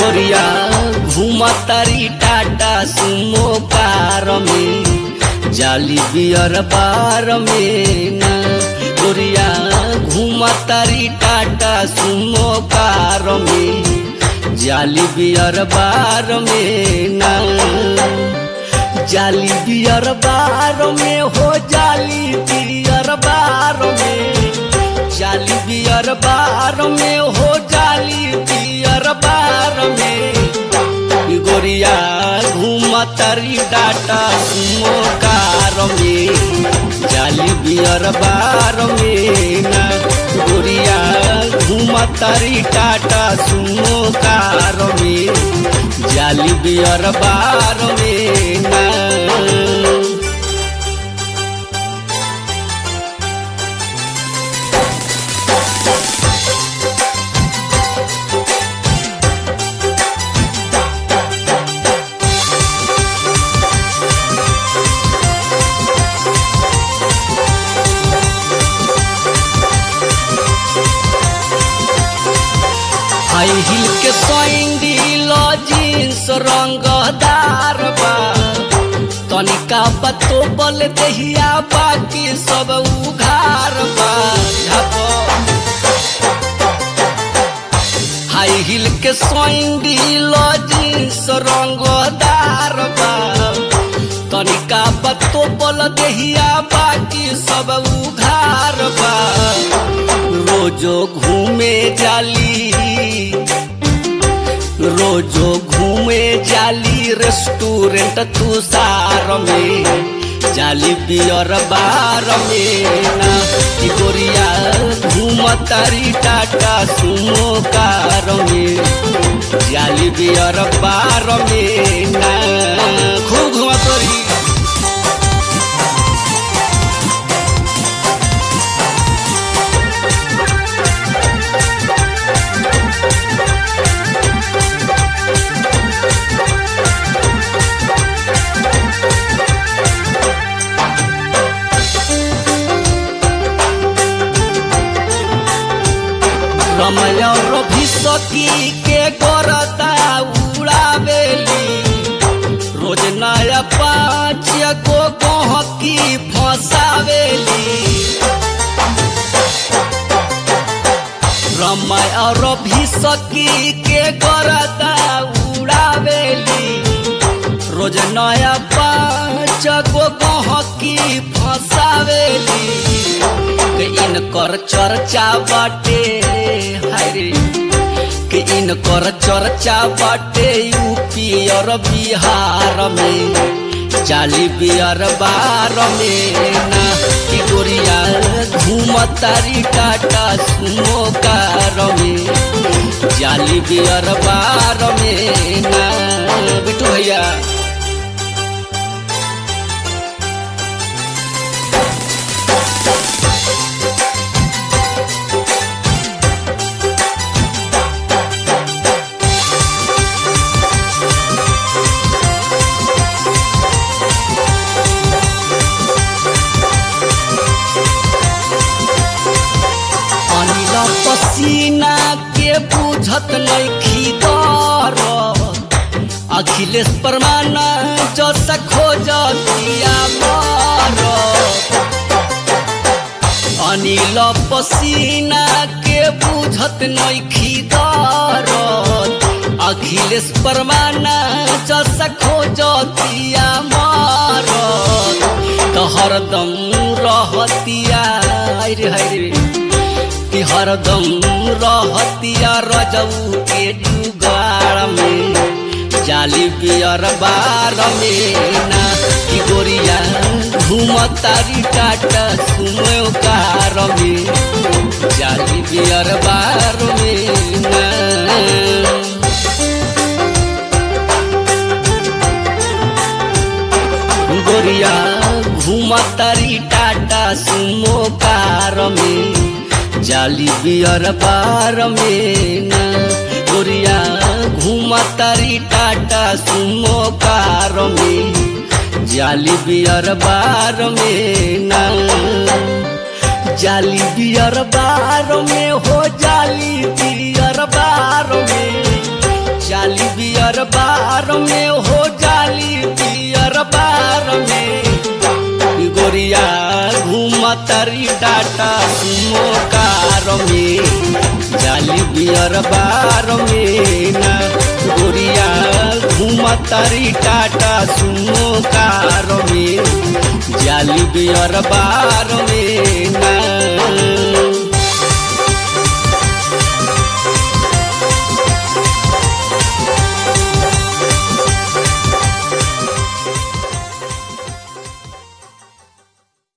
गोरिया घूमतारी टाटा सुमो कार में जाली बियर बार में ना गोरिया घूमतारी टाटा सुमो कार में जाली बियर बार में ना जाली बियर बार में हो जाली बियर बार में जाली बियर बार में हो जाली बियर बार में ई गोरिया घूमतरी डाटा सुमो कार में जाली बियर बार में ना गोरिया घूमतरी टाटा सुमो कार में जाली बियर बार में ना हाई हिल के सैंडल जींस रंगदार बा तनिका बतो बल दहिया बाकी सब उघार बा झपो। हाई हिल के सैंडल जींस रंगदार बा तनिका बतो बल दहिया बाकी सब उघार बा रोजो घूमे जाली रोजो घूमे जाली रेस्टोरेंट तुषार में जाली बियर बार में ना कि गोरिया घूमतारी टाटा सुमो कार में जाली बियर बार में ना खूब घूमतरी रमय रवि सखी के गोरता उड़ावेली रोज नया पाँच गो गहकी फंसावेली रमय रवि सखी के गोरता उड़ावेली रोज नया पाँच गो गहकी फंसावेली के इनकर चर्चा बाटे हरे के इनकर चर्चा बाटे यूपी और बिहार में चाली बियर बार में ना कि गोरिया घूमतारी टाटा सुमो कार में जाली बियर बार में ना बिटू भैया अनिल पसीना के बुझत नइखी दर अखिलेश परमाना जस खोजतिया मर अनिल पसीना के बुझत नइखी दर अखिलेश परमाना जस खोजतिया मर तो हरदम रहतिया रे हरे कि हरदम रहतिया रजऊ के जुगाड़ में जाली बियर बार में ना कि गोरिया घूमतारी टाटा सुनो कार में जाली बियर बार में ना गोरिया घूमतारी टाटा सुमो कार में जाली बियर बार में ना गोरिया घूमतारी टाटा सुमो कार में जाली बियर बार में ना जाली बियर बार में हो जाली बियर बार में जाली बियर बार में हो जाली बियर बार में गोरिया घूमतरी टाटा सुमो कार में जाली बियर बार में ना गोरिया घूमतरी टाटा सुमो कार में जाली बियर बार में ना